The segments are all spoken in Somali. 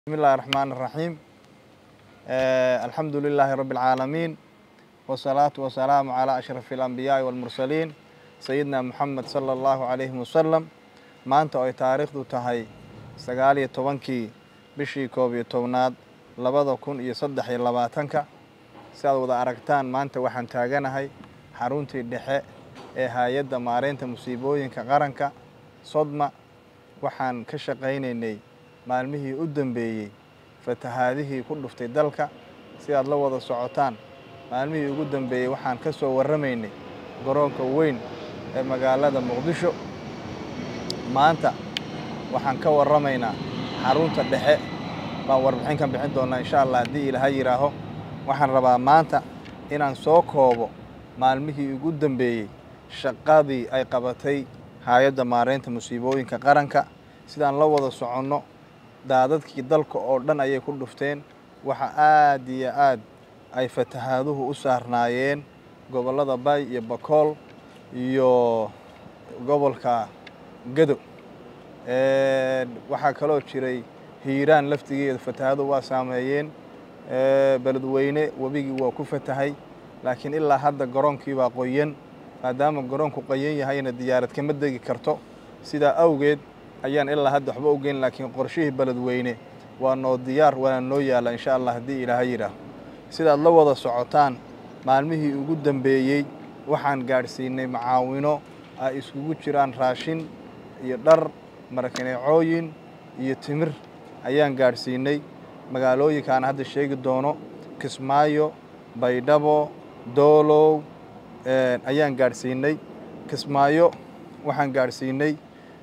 بسم الله الرحمن الرحيم آه الحمد لله رب العالمين والصلاة والسلام على أشرف الأنبياء والمرسلين سيدنا محمد صلى الله عليه وسلم maanta oo ay taariikhdu tahay sagaal iyo tobankii bishii koob iyo tobnaad labada kun iyo saddex iyo labaatanka si aad wada aragtaan maanta waxaan taaganahay xaruntii dhexe ee hay-adda maareynta musiibooyinka qaranka sodma waxaan ka shaqaynaynay maalmihii u dambeeyey fatahaadihii ku dhuftay dalka si aad la wada socotaan maalmihii ugu dambeeyey waxaan ka soo warramaynay garoonka weyn ee magaalada muqdisho maanta waxaan ka warramaynaa xarunta dhexe baan warbixin ka bixin doonaa insha allah haddii ilaaha yidhaaho waxaan rabaa maanta inaan soo koobo maalmihii ugu dambeeyey shaqadii ay qabatay hay-adda maareynta musiibooyinka qaranka sidaan la wada soconno daadadkii dalka oo dhan ayay ku dhufteen waxa aad iyo aad ay fatahaaduhu u saarnaayeen gobollada bay iyo bakool iyo gobolka gadow waxaa kaloo jiray hiiraan laftigeeda fatahaadu waa saameeyeen beledweyne webigii waa ku fatahay laakiin ilaa hadda garoonkii baa qoyan maadaama garoonku qoyan yahayna diyaarad kama degi karto sidaa awgeed ayaan ilaa hadda waxba ogeyn laakiin qorshihii beledweyne waa noo diyaar waana noo yaalla insha allah haddii ilaaha yidhaaho sidaad la wada socotaan maalmihii ugu dambeeyey waxaan gaadhsiinay macaawino ay iskugu jiraan raashin iyo dhar marakaneecooyin iyo timir ayaan gaadhsiinay magaalooyinkaan hadda sheegi doono kismaayo baydhabo doolow ayaan gaadhsiinay kismaayo waxaan gaadhsiinay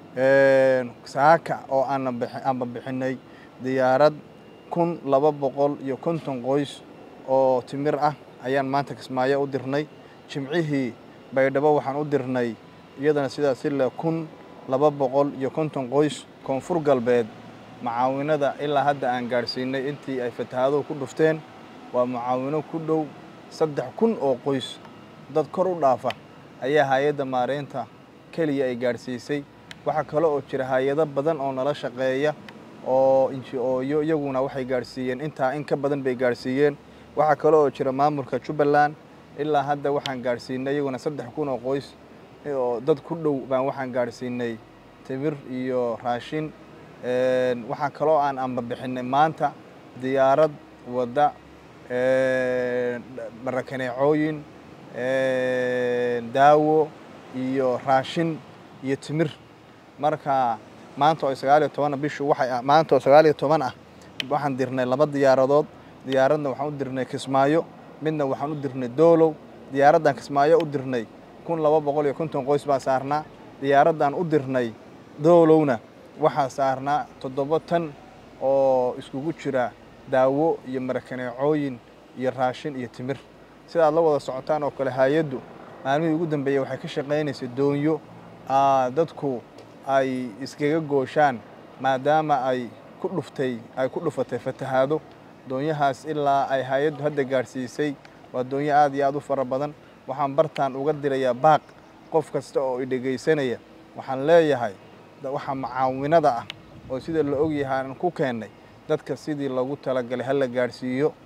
saaka oo aanaba bixinay diyaarad kun laba boqol iyo konton qoys oo timir ah ayaan maanta kismaayo u dirnay jimcihii baydhabo waxaan u dirnay iyadana sidaas ile kun laba boqol iyo konton qoys koonfur galbeed macaawinada ilaa hadda aan gaadhsiinay intii ay fatahaaduhu ku dhufteen waa macaawino ku dhow saddex kun oo qoys dad kor u dhaafa ayaa hay-adda maareynta keliya ay gaadhsiisay waxaa kale oo jira hay-ado badan oo nala shaqeeya oo inji-ooyo iyaguna waxay gaadhsiiyeen intaa in ka badan bay gaadhsiiyeen waxaa kale oo jira maamulka jubbaland ilaa hadda waxaan gaadhsiinay iyaguna saddex kun oo qoys oo dad ku dhow baan waxaan gaadhsiinay timir iyo raashin waxaa kaloo aan amba bixinay maanta diyaarad wadda marakaneecooyin daawo iyo raashin iyo timir marka maanta oo sagaal iyo tobanna bishu waxay maanta oo sagaal iyo toban ah waxaan dirnay laba diyaaradood diyaaradna waxaan u dirnay kismaayo midna waxaan u dirnay doolow diyaaraddan kismaayo u dirnay kun laba boqol iyo konton qoys baa saarnaa diyaaraddan u dirnay doolowna waxaa saarnaa toddoba tan oo iskugu jira daawo iyo marakaneecooyin iyo raashin iyo timir sidaad la wada socotaan oo kale hay-addu maalmihii ugu dambeeyey waxay ka shaqaynaysay doonyo dadku ay iskaga gooshaan maadaama ay ku dhuftay ay ku dhufatay fatahaado doonyahaas ilaa ay hay-addu hadda gaadhsiisay waa doonyo aad iyo aad u fara badan waxaan bartaan uga dirayaa baaq qof kasta oo i dhegaysanaya waxaan leeyahay waxaa macaawinada ah oo sida la ogyahay aan ku keennay dadka sidii lagu talagalay ha la gaadhsiiyo